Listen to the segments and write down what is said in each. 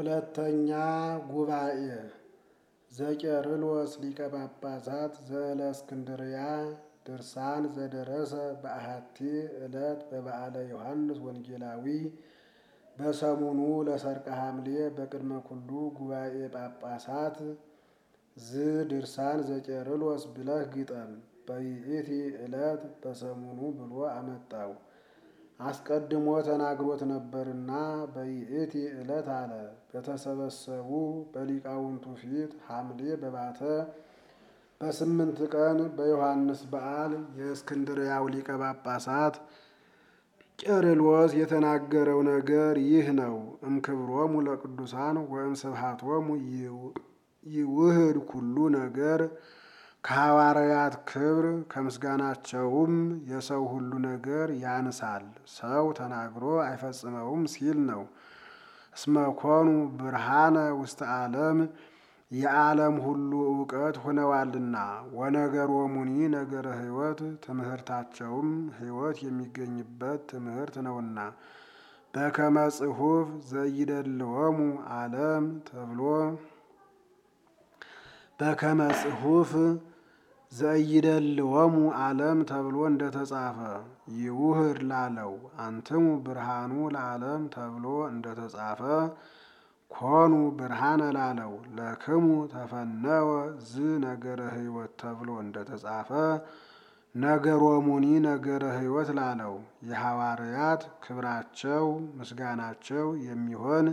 ሁለተኛ ጉባኤ ዘቄርሎስ ሊቀ ጳጳሳት ዘእለእስክንድርያ ድርሳን ዘደረሰ በአሐቲ ዕለት በበዓለ ዮሐንስ ወንጌላዊ በሰሙኑ ለሰርቀ ሐምሌ በቅድመ ኩሉ ጉባኤ ጳጳሳት ዝ ድርሳን ዘቄርሎስ ብለህ ግጠም። በይእቲ ዕለት በሰሙኑ ብሎ አመጣው። አስቀድሞ ተናግሮት ነበርና በይእቲ ዕለት አለ። በተሰበሰቡ በሊቃውንቱ ፊት ሐምሌ በባተ በስምንት ቀን በዮሐንስ በዓል የእስክንድርያው ሊቀ ጳጳሳት ቄርሎስ የተናገረው ነገር ይህ ነው። እምክብሮሙ ለቅዱሳን ወእም ስብሐቶሙ ይውህድ ኩሉ ነገር ከሐዋርያት ክብር ከምስጋናቸውም የሰው ሁሉ ነገር ያንሳል፣ ሰው ተናግሮ አይፈጽመውም ሲል ነው። እስመኮኑ ብርሃነ ውስተ ዓለም የዓለም ሁሉ እውቀት ሆነዋልና፣ ወነገሮሙኒ ነገረ ሕይወት ትምህርታቸውም ሕይወት የሚገኝበት ትምህርት ነውና በከመ ጽሑፍ ዘይደልወሙ ዓለም ተብሎ በከመ ጽሑፍ ዘይደልወሙ ዓለም ተብሎ እንደተጻፈ ይውህድ ላለው አንትሙ ብርሃኑ ለዓለም ተብሎ እንደተጻፈ ኮኑ ብርሃነ ላለው ለክሙ ተፈነወ ዝ ነገረ ሕይወት ተብሎ እንደተጻፈ ነገሮሙኒ ነገረ ሕይወት ላለው የሐዋርያት ክብራቸው ምስጋናቸው የሚሆን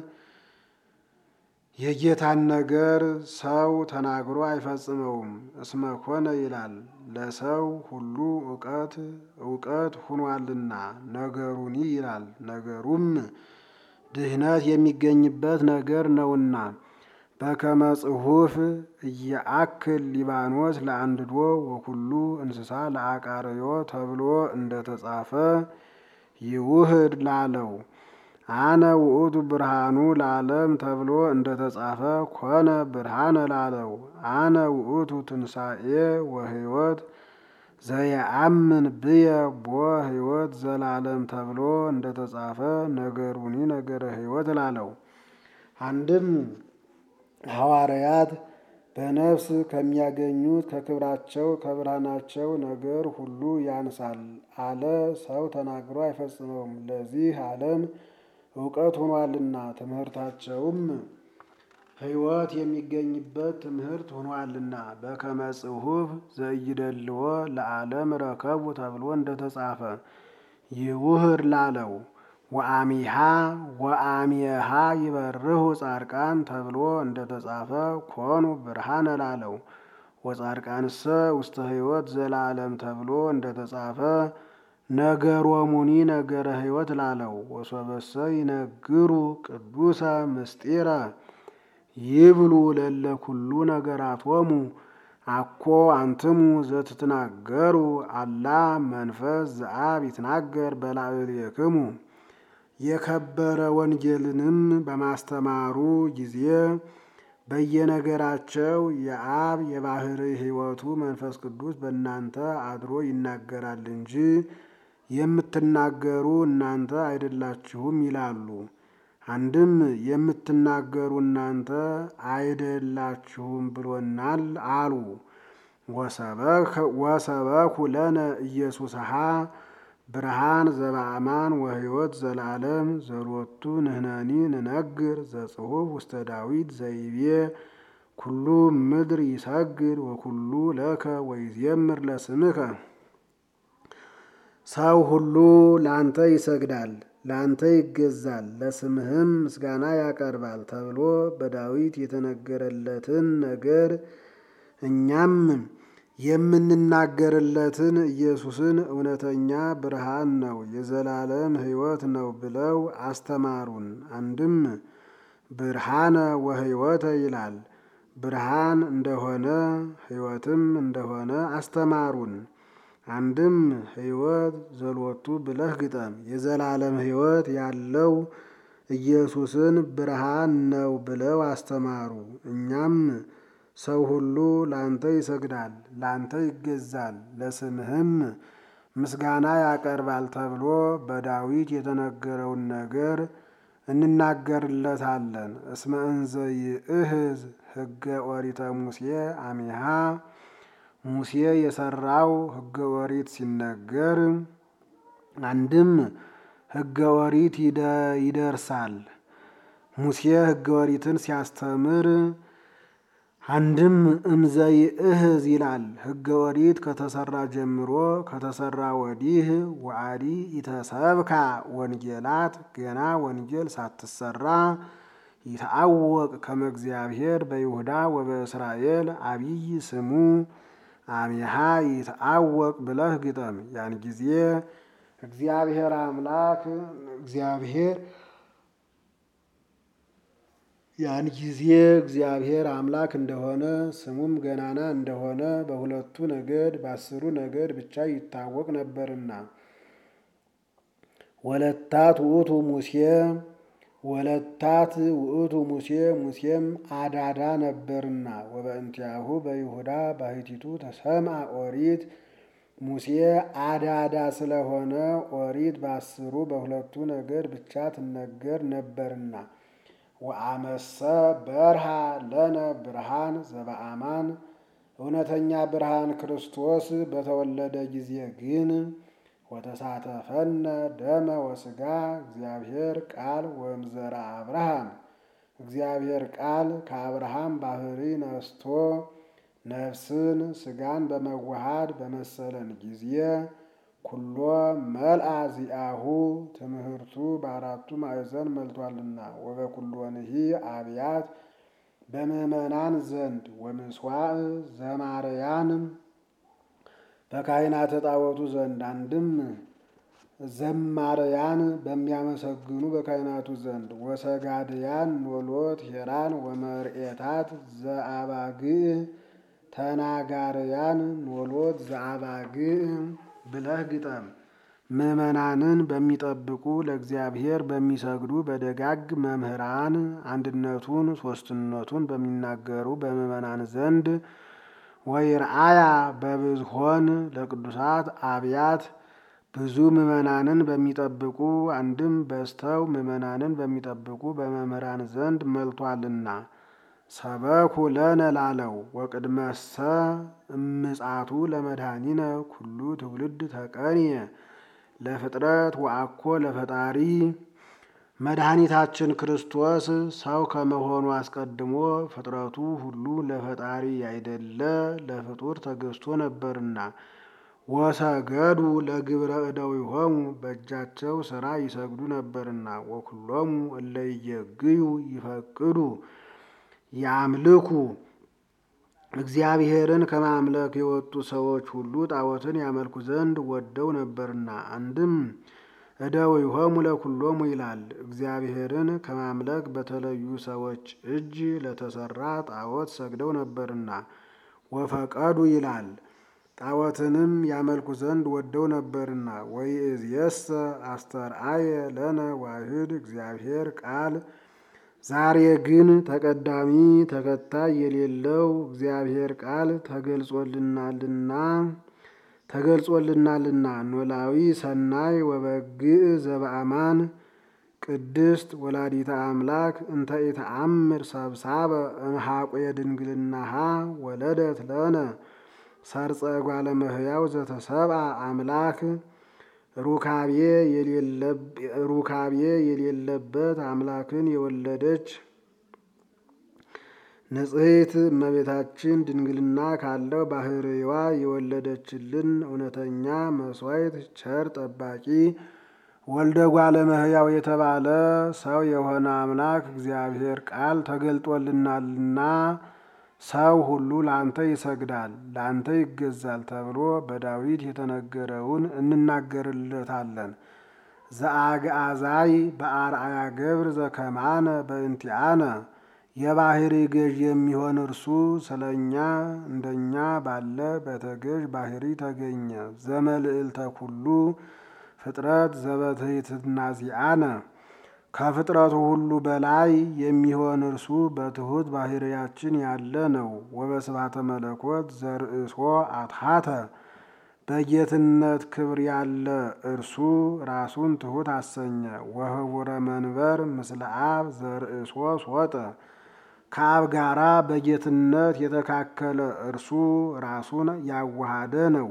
የጌታን ነገር ሰው ተናግሮ አይፈጽመውም። እስመ ኮነ ይላል ለሰው ሁሉ እውቀት እውቀት ሁኗልና፣ ነገሩኒ ይላል ነገሩም ድህነት የሚገኝበት ነገር ነውና። በከመ ጽሑፍ እየአክል ሊባኖስ ለአንድዶ ወኩሉ እንስሳ ለአቃርዮ ተብሎ እንደተጻፈ ይውህድ ላለው አነ ውእቱ ብርሃኑ ለዓለም ተብሎ እንደተጻፈ ኮነ ብርሃነ ላለው አነ ውእቱ ትንሣኤ ወሕይወት ዘየአምን ብየ ቦ ሕይወት ዘላለም ተብሎ እንደተጻፈ ነገሩኒ ነገረ ሕይወት ላለው አንድም ሐዋርያት በነፍስ ከሚያገኙት ከክብራቸው ከብርሃናቸው ነገር ሁሉ ያንሳል አለ። ሰው ተናግሮ አይፈጽመውም። ለዚህ ዓለም እውቀት ሆኗልና ትምህርታቸውም ሕይወት የሚገኝበት ትምህርት ሆኗልና በከመ ጽሑፍ ዘይደልዎ ለዓለም ረከቡ ተብሎ እንደተጻፈ ይውህድ ላለው ወአሚሃ ወአሚሃ ይበርሁ ጻድቃን ተብሎ እንደተጻፈ ኮኑ ብርሃነ ላለው ወጻድቃንሰ ውስተ ሕይወት ዘላለም ተብሎ እንደተጻፈ ነገሮሙኒ ነገረ ሕይወት ላለው ወሶበሰ ይነግሩ ቅዱሰ ምስጢረ ይብሉ ለለ ኩሉ ነገራቶሙ አኮ አንትሙ ዘትትናገሩ አላ መንፈስ ዘአብ ይትናገር በላዕሌክሙ የከበረ ወንጌልንም በማስተማሩ ጊዜ በየነገራቸው የአብ የባህሪ ሕይወቱ መንፈስ ቅዱስ በእናንተ አድሮ ይናገራል እንጂ የምትናገሩ እናንተ አይደላችሁም ይላሉ። አንድም የምትናገሩ እናንተ አይደላችሁም ብሎናል አሉ። ወሰበኩ ለነ ኢየሱስሃ ብርሃን ዘበአማን ወሕይወት ዘላለም ዘሎቱ ንሕነኒ ንነግር ዘጽሑፍ ውስተ ዳዊት ዘይቤ ኩሉ ምድር ይሰግድ ወኩሉ ለከ ወይዜምር ለስምከ ሰው ሁሉ ለአንተ ይሰግዳል፣ ለአንተ ይገዛል፣ ለስምህም ምስጋና ያቀርባል ተብሎ በዳዊት የተነገረለትን ነገር እኛም የምንናገርለትን ኢየሱስን እውነተኛ ብርሃን ነው፣ የዘላለም ሕይወት ነው ብለው አስተማሩን። አንድም ብርሃነ ወሕይወተ ይላል ብርሃን እንደሆነ ሕይወትም እንደሆነ አስተማሩን። አንድም ሕይወት ዘሎቱ ብለህ ግጠም። የዘላለም ሕይወት ያለው ኢየሱስን ብርሃን ነው ብለው አስተማሩ። እኛም ሰው ሁሉ ላንተ ይሰግዳል፣ ላንተ ይገዛል፣ ለስምህም ምስጋና ያቀርባል ተብሎ በዳዊት የተነገረውን ነገር እንናገርለታለን። እስመ እንዘ ይእህዝ ሕገ ኦሪተ ሙሴ አሚሃ ሙሴ የሰራው ሕገ ኦሪት ሲነገር አንድም ሕገ ኦሪት ይደርሳል። ሙሴ ሕገ ኦሪትን ሲያስተምር አንድም እምዘ ይእህዝ ይላል። ሕገ ኦሪት ከተሰራ ጀምሮ ከተሰራ ወዲህ ወአዲ ኢተሰብካ ወንጌላት ገና ወንጌል ሳትሰራ ይታወቅ ከመ እግዚአብሔር በይሁዳ ወበእስራኤል አብይ ስሙ አሚሃ ይታወቅ ብለህ ግጠም። ያን ጊዜ እግዚአብሔር አምላክ እግዚአብሔር ያን ጊዜ እግዚአብሔር አምላክ እንደሆነ ስሙም ገናና እንደሆነ በሁለቱ ነገድ በአስሩ ነገድ ብቻ ይታወቅ ነበርና ወለታት ውእቱ ሙሴ ወለታት ውእቱ ሙሴ ሙሴም አዳዳ ነበርና ወበእንቲአሁ በይሁዳ ባሕቲቱ ተሰምዐ ኦሪት ሙሴ አዳዳ ስለሆነ ኦሪት በአስሩ በሁለቱ ነገድ ብቻ ትነገር ነበርና ወአመሰ በርሃ ለነ ብርሃን ዘበአማን እውነተኛ ብርሃን ክርስቶስ በተወለደ ጊዜ ግን ወተሳተፈነ ደመ ወስጋ እግዚአብሔር ቃል ወእምዘራ አብርሃም እግዚአብሔር ቃል ከአብርሃም ባህሪ ነስቶ ነፍስን ስጋን በመዋሃድ በመሰለን ጊዜ ኩሎ መልአ ዚአሁ ትምህርቱ በአራቱ ማዕዘን መልቷልና ወበኩሎንሂ አብያት በምእመናን ዘንድ ወምስዋዕ ዘማርያን በካህናተ ጣዖቱ ዘንድ አንድም ዘማርያን በሚያመሰግኑ በካህናቱ ዘንድ ወሰጋድያን ኖሎት ሄራን ወመርኤታት ዘአባግዕ ተናጋርያን ኖሎት ዘአባግዕ ብለህ ግጠም። ምዕመናንን በሚጠብቁ ለእግዚአብሔር በሚሰግዱ በደጋግ መምህራን አንድነቱን ሦስትነቱን በሚናገሩ በምዕመናን ዘንድ ወይርአያ በብዝሆን ለቅዱሳት አብያት ብዙ ምዕመናንን በሚጠብቁ አንድም በዝተው ምዕመናንን በሚጠብቁ በመምህራን ዘንድ መልቷልና ሰበኩ ለነ ላለው ወቅድመሰ እምጻቱ ለመድኃኒነ ኩሉ ትውልድ ተቀንየ ለፍጥረት ወአኮ ለፈጣሪ መድኃኒታችን ክርስቶስ ሰው ከመሆኑ አስቀድሞ ፍጥረቱ ሁሉ ለፈጣሪ ያይደለ ለፍጡር ተገዝቶ ነበርና ወሰገዱ ለግብረ እደዊሆሙ በእጃቸው ሥራ ይሰግዱ ነበርና ወኩሎሙ እለ ይየግዩ ይፈቅዱ ያምልኩ እግዚአብሔርን ከማምለክ የወጡ ሰዎች ሁሉ ጣዖትን ያመልኩ ዘንድ ወደው ነበርና አንድም እደዊሆሙ ለኩሎሙ ይላል። እግዚአብሔርን ከማምለክ በተለዩ ሰዎች እጅ ለተሰራ ጣዖት ሰግደው ነበርና ወፈቀዱ ይላል። ጣዖትንም ያመልኩ ዘንድ ወደው ነበርና ወይእዜሰ አስተርአየ ለነ ዋህድ እግዚአብሔር ቃል ዛሬ ግን ተቀዳሚ ተከታይ የሌለው እግዚአብሔር ቃል ተገልጾልናልና ተገልጾልናልና ኖላዊ ሰናይ ወበግዕ ዘበአማን ቅድስት ወላዲተ አምላክ እንተ ኢተአምር ሰብሳበ እምሃቆ የድንግልናሃ ወለደት ለነ ሰርጸ ጓለ እመሕያው ዘተሰብአ አምላክ ሩካቤ የሌለበት አምላክን የወለደች ንጽሕት እመቤታችን ድንግልና ካለው ባህርዋ የወለደችልን እውነተኛ መሥዋዕት ቸር ጠባቂ ወልደ ጓለ እመሕያው የተባለ ሰው የሆነ አምላክ እግዚአብሔር ቃል ተገልጦልናልና ሰው ሁሉ ለአንተ ይሰግዳል፣ ለአንተ ይገዛል ተብሎ በዳዊት የተነገረውን እንናገርለታለን። ዘአግዓዛይ በአርአያ ገብር ዘከማነ በእንቲአነ የባህሪ ገዥ የሚሆን እርሱ ስለ እኛ እንደኛ ባለ በተገዥ ባህሪ ተገኘ። ዘመልዕልተ ኩሉ ፍጥረት ዘበትሕትና ዚአነ ከፍጥረቱ ሁሉ በላይ የሚሆን እርሱ በትሑት ባህርያችን ያለ ነው። ወበስባተ መለኮት ዘርእሶ አትሐተ በጌትነት ክብር ያለ እርሱ ራሱን ትሑት አሰኘ። ወህቡረ መንበር ምስለ አብ ዘርእሶ ሶጠ ከአብ ጋራ በጌትነት የተካከለ እርሱ ራሱን ያዋሃደ ነው።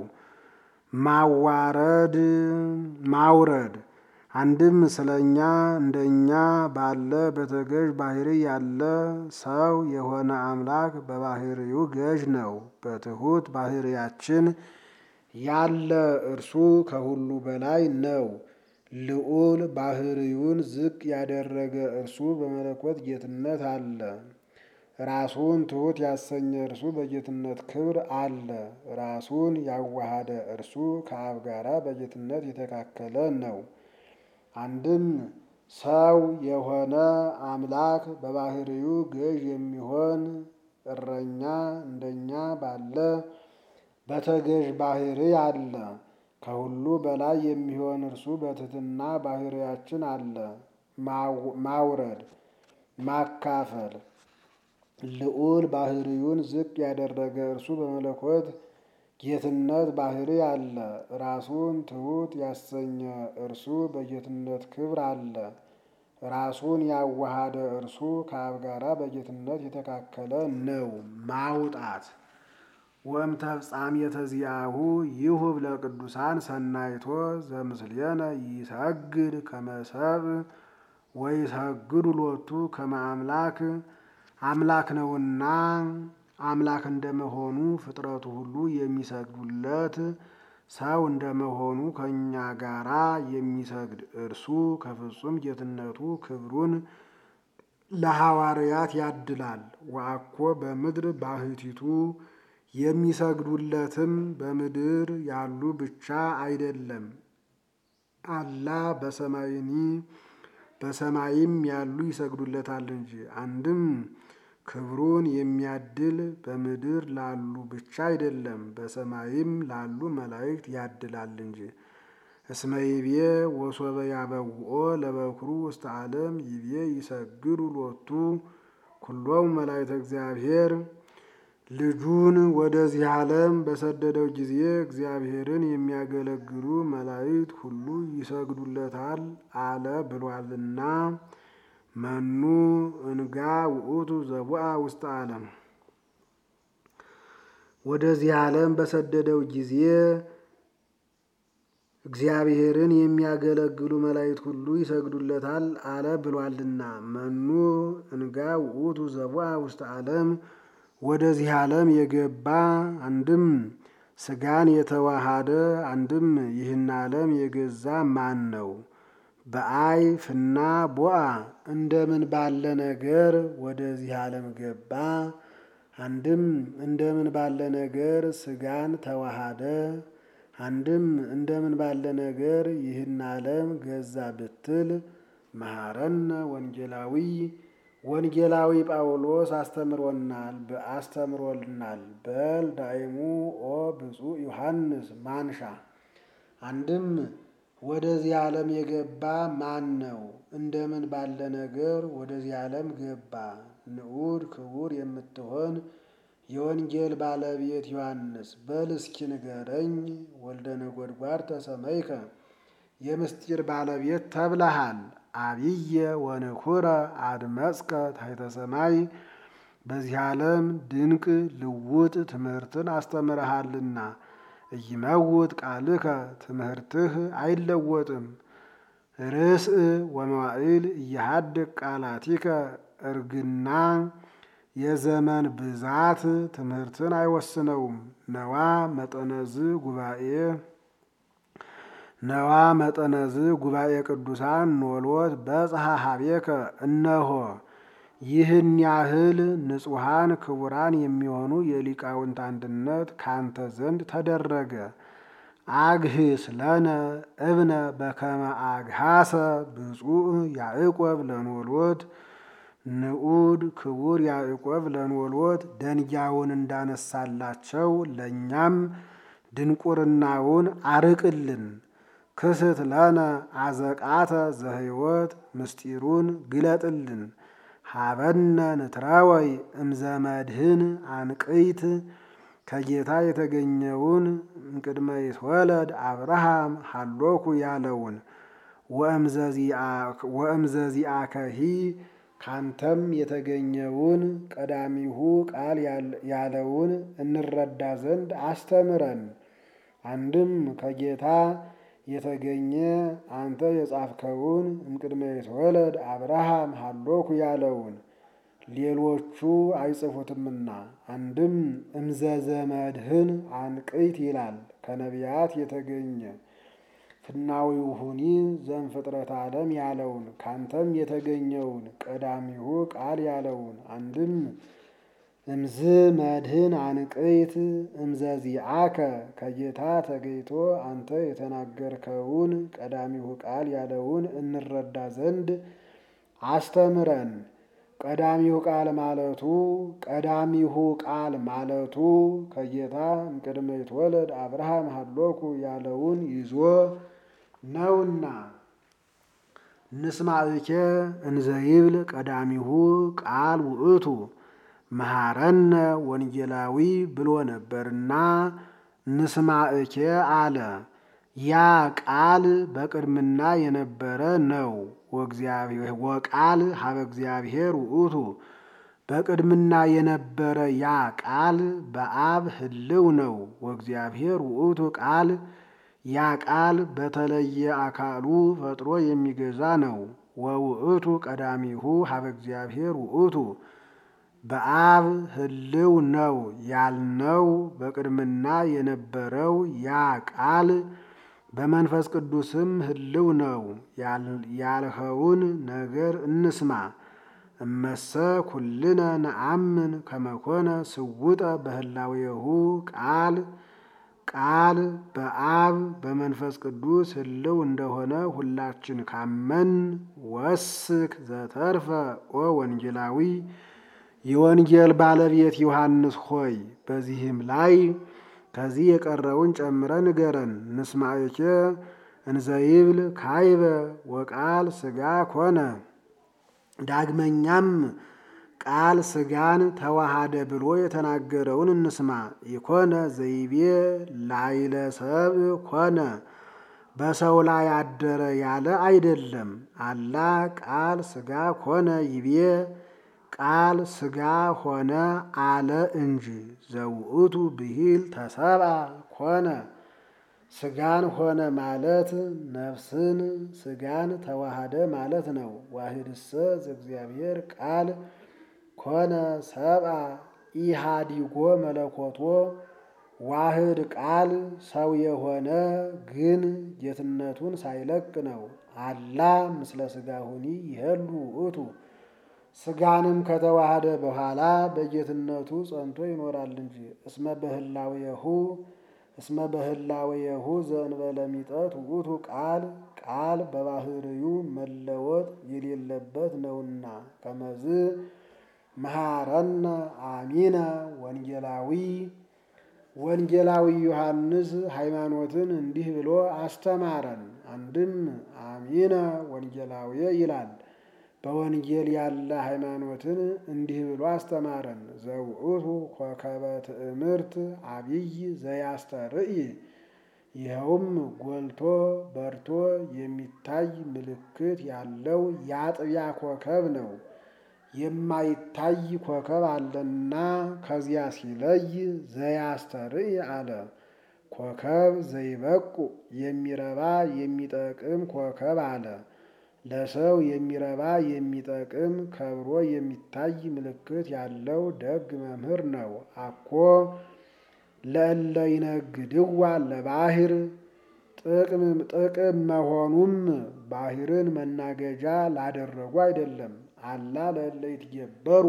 ማዋረድ ማውረድ አንድም ስለኛ እንደኛ ባለ በተገዥ ባህሪ ያለ ሰው የሆነ አምላክ በባህሪው ገዥ ነው። በትሑት ባህሪያችን ያለ እርሱ ከሁሉ በላይ ነው። ልዑል ባህሪውን ዝቅ ያደረገ እርሱ በመለኮት ጌትነት አለ። ራሱን ትሑት ያሰኘ እርሱ በጌትነት ክብር አለ። ራሱን ያዋሃደ እርሱ ከአብ ጋራ በጌትነት የተካከለ ነው። አንድም ሰው የሆነ አምላክ በባህሪው ገዥ የሚሆን እረኛ እንደኛ ባለ በተገዥ ባህሪ አለ። ከሁሉ በላይ የሚሆን እርሱ በትሕትና ባህሪያችን አለ። ማውረድ ማካፈል ልዑል ባህሪውን ዝቅ ያደረገ እርሱ በመለኮት ጌትነት ባህሪ አለ። ራሱን ትሑት ያሰኘ እርሱ በጌትነት ክብር አለ። ራሱን ያዋሃደ እርሱ ከአብ ጋራ በጌትነት የተካከለ ነው። ማውጣት ወእምተፍጻሜተ ዚአሁ ይሁብ ለቅዱሳን ሰናይቶ ዘምስሌነ ይሰግድ ከመ ሰብእ ወይሰግዱ ሎቱ ከመ አምላክ አምላክ ነውና አምላክ እንደመሆኑ ፍጥረቱ ሁሉ የሚሰግዱለት ሰው እንደመሆኑ ከእኛ ጋራ የሚሰግድ እርሱ ከፍጹም ጌትነቱ ክብሩን ለሐዋርያት ያድላል። ወአኮ በምድር ባህቲቱ የሚሰግዱለትም በምድር ያሉ ብቻ አይደለም፣ አላ በሰማይኒ በሰማይም ያሉ ይሰግዱለታል እንጂ። አንድም ክብሩን የሚያድል በምድር ላሉ ብቻ አይደለም፣ በሰማይም ላሉ መላእክት ያድላል እንጂ። እስመ ይቤ ወሶበ ያበውኦ ለበኩሩ ውስተ ዓለም ይቤ ይሰግዱ ሎቱ ኩሎሙ መላእክተ እግዚአብሔር ልጁን ወደዚህ ዓለም በሰደደው ጊዜ እግዚአብሔርን የሚያገለግሉ መላእክት ሁሉ ይሰግዱለታል አለ ብሏልና። መኑ እንጋ ውእቱ ዘቡአ ውስተ ዓለም ወደዚህ ዓለም በሰደደው ጊዜ እግዚአብሔርን የሚያገለግሉ መላእክት ሁሉ ይሰግዱለታል አለ ብሏልና። መኑ እንጋ ውእቱ ዘቡአ ውስተ ዓለም ወደዚህ ዓለም የገባ አንድም ሥጋን የተዋሃደ አንድም ይህን ዓለም የገዛ ማን ነው? በአይ ፍና ቦአ እንደምን ባለ ነገር ወደዚህ ዓለም ገባ? አንድም እንደምን ባለ ነገር ሥጋን ተዋሃደ? አንድም እንደምን ባለ ነገር ይህን ዓለም ገዛ ብትል መሐረነ ወንጌላዊ ወንጌላዊ ጳውሎስ አስተምሮናል አስተምሮልናል። በል ዳይሙ ኦ ብፁዕ ዮሐንስ ማንሻ አንድም ወደዚህ ዓለም የገባ ማን ነው? እንደምን ባለ ነገር ወደዚህ ዓለም ገባ? ንዑድ ክቡር የምትሆን የወንጌል ባለቤት ዮሐንስ በል እስኪ ንገረኝ። ወልደ ነጎድጓድ ተሰመይከ የምስጢር ባለቤት ተብለሃል። አብየ ወንኩረ አድመጽከ ታሕተ ሰማይ በዚህ ዓለም ድንቅ ልውጥ ትምህርትን አስተምረሃልና እይመውት ቃልከ ትምህርትህ አይለወጥም። ርእስእ ወመዋዕል እያሃድቅ ቃላቲከ እርግና የዘመን ብዛት ትምህርትን አይወስነውም። ነዋ መጠነዝ ጉባኤ ነዋ መጠነዝ ጉባኤ ቅዱሳን ኖሎት በጽሐ ሀቤከ እነሆ ይህን ያህል ንጹሐን ክቡራን የሚሆኑ የሊቃውንት አንድነት ካንተ ዘንድ ተደረገ። አግህስ ለነ እብነ በከመ አግሃሰ ብፁዕ ያዕቆብ ለኖሎት ንዑድ ክቡር ያዕቆብ ለኖሎት ደንጊያውን እንዳነሳላቸው ለእኛም ድንቁርናውን አርቅልን። ክስት ለነ አዘቃተ ዘሕይወት ምስጢሩን ግለጥልን። ሀበነ ንትረወይ እምዘመድህን አንቅይት ከጌታ የተገኘውን እምቅድመ ይትወለድ አብርሃም ሀሎኩ ያለውን ወእምዘዚአከሂ ካንተም የተገኘውን ቀዳሚሁ ቃል ያለውን እንረዳ ዘንድ አስተምረን። አንድም ከጌታ የተገኘ አንተ የጻፍከውን እምቅድመ ይትወለድ አብርሃም ሀሎኩ ያለውን ሌሎቹ አይጽፉትምና። አንድም እምዘዘመድህን አንቅይት ይላል ከነቢያት የተገኘ ፍናዊሁኒ ዘእምፍጥረተ ዓለም ያለውን ካንተም የተገኘውን ቀዳሚሁ ቃል ያለውን አንድም እምዝ መድህን አንቅይት እምዘዚአከ ከጌታ ተገይቶ አንተ የተናገርከውን ቀዳሚሁ ቃል ያለውን እንረዳ ዘንድ አስተምረን። ቀዳሚሁ ቃል ማለቱ ቀዳሚሁ ቃል ማለቱ ከጌታ እምቅድመ ይትወለድ አብርሃም ሀሎኩ ያለውን ይዞ ነውና። ንስማዕኬ እንዘይብል ቀዳሚሁ ቃል ውእቱ መሐረነ ወንጌላዊ ብሎ ነበርና ንስማዕኬ አለ። ያ ቃል በቅድምና የነበረ ነው። ወቃል ሀበ እግዚአብሔር ውእቱ በቅድምና የነበረ ያ ቃል በአብ ህልው ነው። ወእግዚአብሔር ውእቱ ቃል ያ ቃል በተለየ አካሉ ፈጥሮ የሚገዛ ነው። ወውእቱ ቀዳሚሁ ሀበ እግዚአብሔር ውእቱ በአብ ህልው ነው ያልነው በቅድምና የነበረው ያ ቃል በመንፈስ ቅዱስም ህልው ነው ያልኸውን ነገር እንስማ። እመሰ ኩልነ ነአምን ከመኮነ ስውጠ በህላዌሁ ቃል ቃል በአብ በመንፈስ ቅዱስ ህልው እንደሆነ ሁላችን ካመን ወስክ ዘተርፈ ኦ ወንጌላዊ የወንጌል ባለቤት ዮሐንስ ሆይ በዚህም ላይ ከዚህ የቀረውን ጨምረ ንገረን። ንስማዕኬ እንዘይብል ካይበ ወቃል ስጋ ኮነ። ዳግመኛም ቃል ስጋን ተዋሃደ ብሎ የተናገረውን እንስማ። ይኮነ ዘይቤ ላይለ ሰብእ ኮነ በሰው ላይ አደረ ያለ አይደለም። አላ ቃል ስጋ ኮነ ይቤ ቃል ስጋ ሆነ አለ እንጂ። ዘውእቱ ብሂል ተሰብአ ኮነ ስጋን ሆነ ማለት ነፍስን ስጋን ተዋሃደ ማለት ነው። ዋህድሰ ዘእግዚአብሔር ቃል ኮነ ሰብአ ኢሃዲጎ መለኮቶ ዋህድ ቃል ሰው የሆነ ግን ጌትነቱን ሳይለቅ ነው። አላ ምስለ ስጋሁኒ ይሄሉ ውእቱ ስጋንም ከተዋሃደ በኋላ በጌትነቱ ጸንቶ ይኖራል እንጂ። እስመ በህላዌሁ እስመ በህላዌሁ ዘእንበለ ሚጠት ውእቱ ቃል ቃል በባህርዩ መለወጥ የሌለበት ነውና። ከመዝ መሐረነ አሚነ ወንጌላዊ ወንጌላዊ ዮሐንስ ሃይማኖትን እንዲህ ብሎ አስተማረን። አንድም አሚነ ወንጌላዊ ይላል። በወንጌል ያለ ሃይማኖትን እንዲህ ብሎ አስተማረን። ዘውእቱ ኮከበ ትእምርት አብይ ዘያስተርኢ ይኸውም ጎልቶ በርቶ የሚታይ ምልክት ያለው የአጥቢያ ኮከብ ነው። የማይታይ ኮከብ አለና ከዚያ ሲለይ ዘያስተርኢ አለ። ኮከብ ዘይበቁ የሚረባ የሚጠቅም ኮከብ አለ። ለሰው የሚረባ የሚጠቅም ከብሮ የሚታይ ምልክት ያለው ደግ መምህር ነው። አኮ ለእለ ይነግድዋ ለባህር ጥቅም መሆኑም ባህርን መናገጃ ላደረጉ አይደለም። አላ ለእለ ይትገበሩ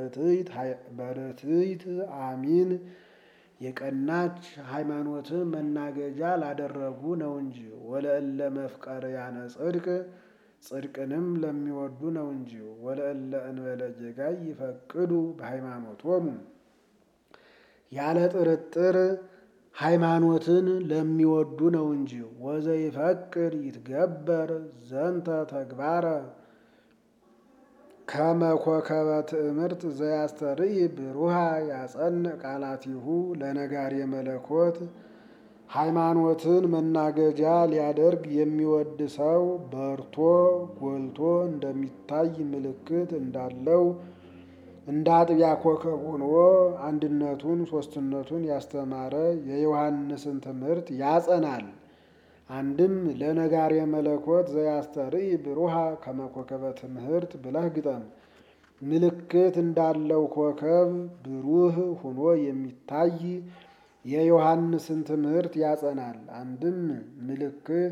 በርትዕት አሚን የቀናች ሃይማኖትን መናገጃ ላደረጉ ነው እንጂ። ወለእለ መፍቀርያነ ጽድቅ ጽድቅንም ለሚወዱ ነው እንጂ። ወለእለ እንበለ ጌጋይ ይፈቅዱ በሃይማኖቶሙ ያለ ጥርጥር ሃይማኖትን ለሚወዱ ነው እንጂ። ወዘይፈቅድ ይትገበር ዘንተ ተግባረ ከመኮከበ ትእምርት ዘያስተርኢ ብሩሃ ያጸንዕ ቃላቲሁ ለነጋሪ መለኮት ሃይማኖትን መናገጃ ሊያደርግ የሚወድ ሰው በርቶ ጎልቶ እንደሚታይ ምልክት እንዳለው እንደ አጥቢያ ኮከብ ሆኖ አንድነቱን ሦስትነቱን ያስተማረ የዮሐንስን ትምህርት ያጸናል። አንድም ለነጋሪ መለኮት ዘያስተርኢ ብሩሃ ከመኮከበ ትምህርት ብለህ ግጠም። ምልክት እንዳለው ኮከብ ብሩህ ሆኖ የሚታይ የዮሐንስን ትምህርት ያጸናል። አንድም ምልክት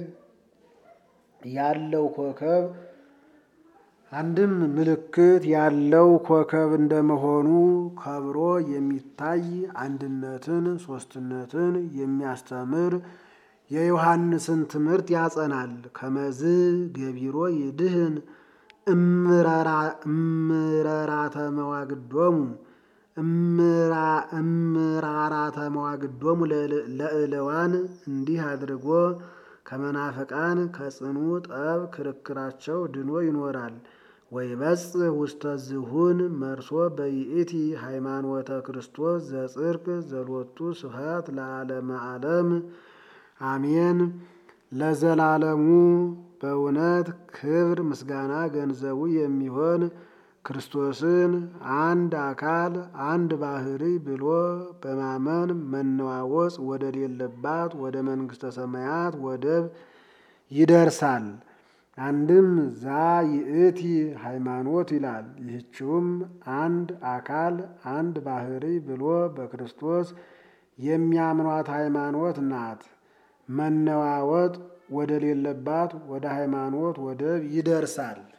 ያለው ኮከብ አንድም ምልክት ያለው ኮከብ እንደመሆኑ ከብሮ የሚታይ አንድነትን ሦስትነትን የሚያስተምር የዮሐንስን ትምህርት ያጸናል። ከመዝ ገቢሮ ይድህን እምረራተ መዋግዶሙ እምራራተ መዋግዶሙ ለእለዋን እንዲህ አድርጎ ከመናፍቃን ከጽኑ ጠብ ክርክራቸው ድኖ ይኖራል። ወይበጽሕ ውስተ ዝሁን መርሶ በይእቲ ሃይማኖተ ክርስቶስ ዘጽድቅ ዘሎቱ ስብሐት ለዓለመ ዓለም አሜን። ለዘላለሙ በእውነት ክብር ምስጋና ገንዘቡ የሚሆን ክርስቶስን አንድ አካል አንድ ባሕሪ ብሎ በማመን መነዋወጽ ወደሌለባት ወደ መንግሥተ ሰማያት ወደብ ይደርሳል። አንድም ዛ ይእቲ ሃይማኖት ይላል። ይህችውም አንድ አካል አንድ ባሕሪ ብሎ በክርስቶስ የሚያምኗት ሃይማኖት ናት። መነዋወጥ ወደሌለባት ወደ ሃይማኖት ወደብ ይደርሳል።